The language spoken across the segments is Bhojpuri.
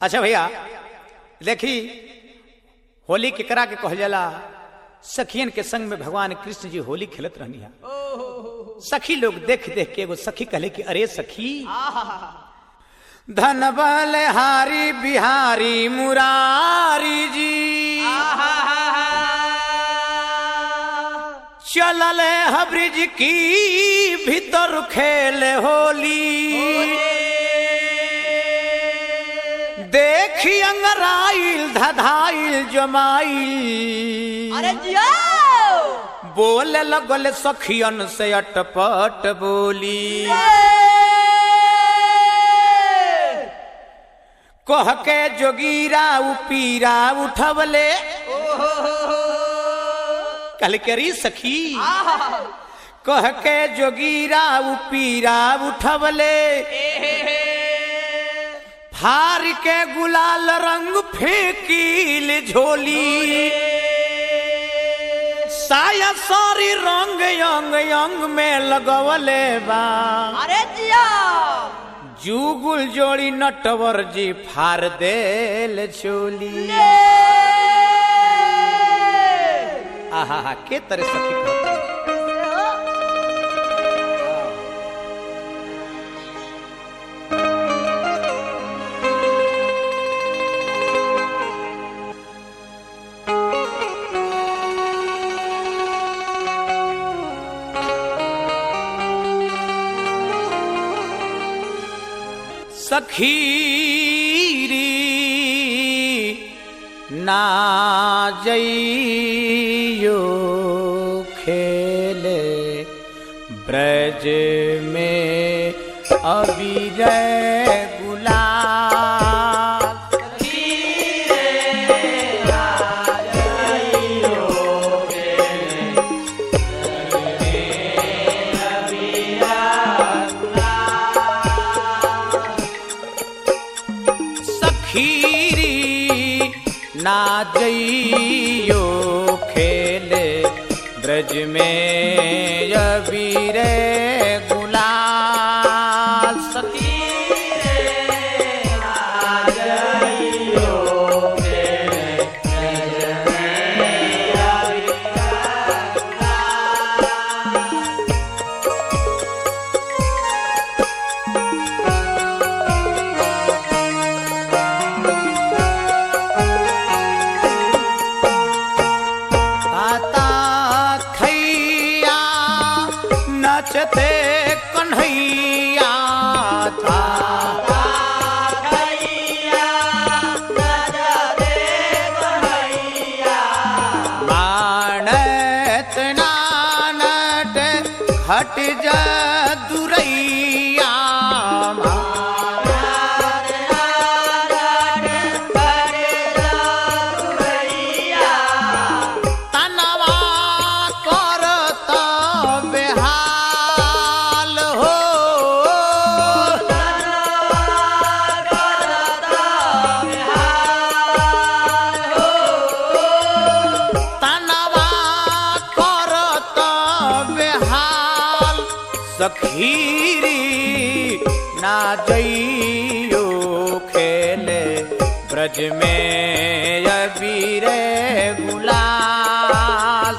अच्छा भैया देखी होली केकरा के कहल जाला सखियन के संग में भगवान कृष्ण जी होली खेलत रहनी है सखी लोग देख देख के एगो सखी कहले कि अरे सखी धन बल हारी बिहारी मुरारी जी चलल है ब्रिज की भीतर खेल होली देखी अंगराइल धधाइल जमाइल अरे जियो बोले लगल सखियन से अटपट बोली कह के जोगीरा उपीरा उठवले कल करी सखी कह के जोगीरा उपीरा उठवले फार के गुलाल रंग फेंकील झोली साया सारी रंग यंग यंग में लगवले बा अरे जियो जुगुल जोड़ी नटवर जी फार देल चोली आहा के तरह सखी कहती सखीरी ना जइयो खेले ब्रज में अबीर गुलाल सखीरी ना जइयो खेले ब्रज में अबीर गुलाल सखी ताता थैया नचते कन्हैया था मानत नानट घट जदुरैया तनवा करत बेहाल हो तनवा करत बेहाल सखीरी ना जइयो खेले ब्रज में अबीर गुलाल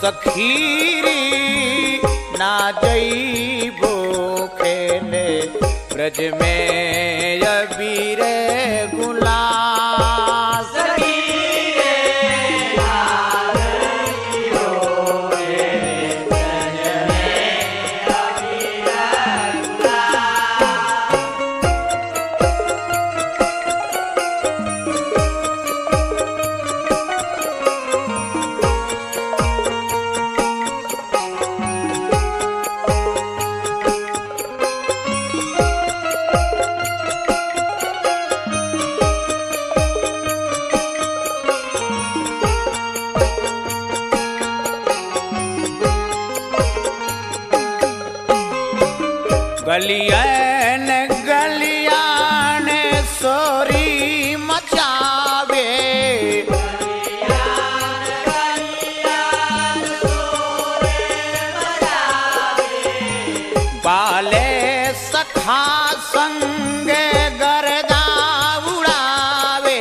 सखीरी ना जईबो खेले ब्रज में अबीर गुलाल गलियन गलियान सोरी मचावे बाले सखा संग गरदा उड़ावे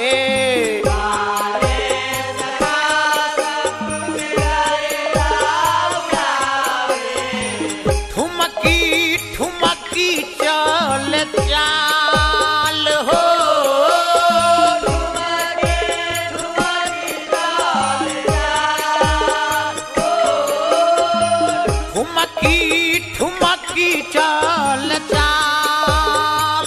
ठुमकी ठुमकी चल चाल हो ठुमकी ठुमकी चल चाल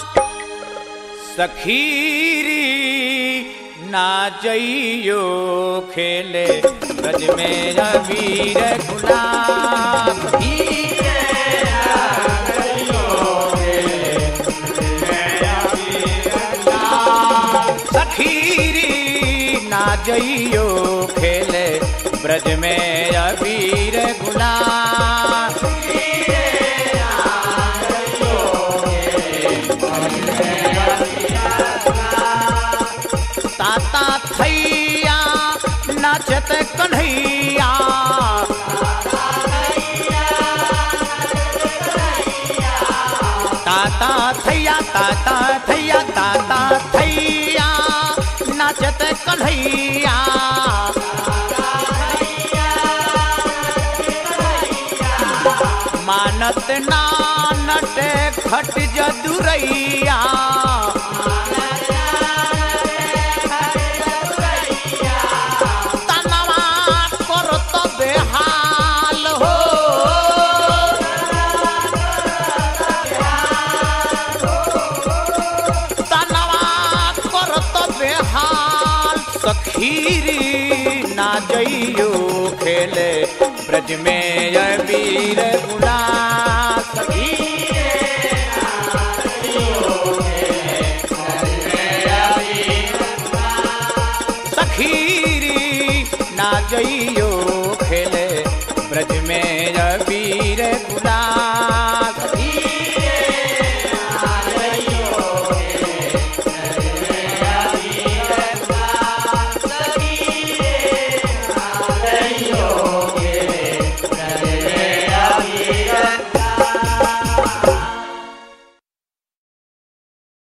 सखीरी ना जइयो खेले गज में वीर गुलाब सखीरी ना जइयो खेले ब्रज में अबीर गुलाब ताता थैया नाचत कन्हैया ताता थैया ताता थैया ताता थैया नाचत कन्हैया मानत नानट खट जदुरैया तनवा करत बेहाल हो तनवा करत बेहाल सखीरी ना जइयो खेले ब्रज में अबीर गुना सखी सखीरी ना जइयो खेले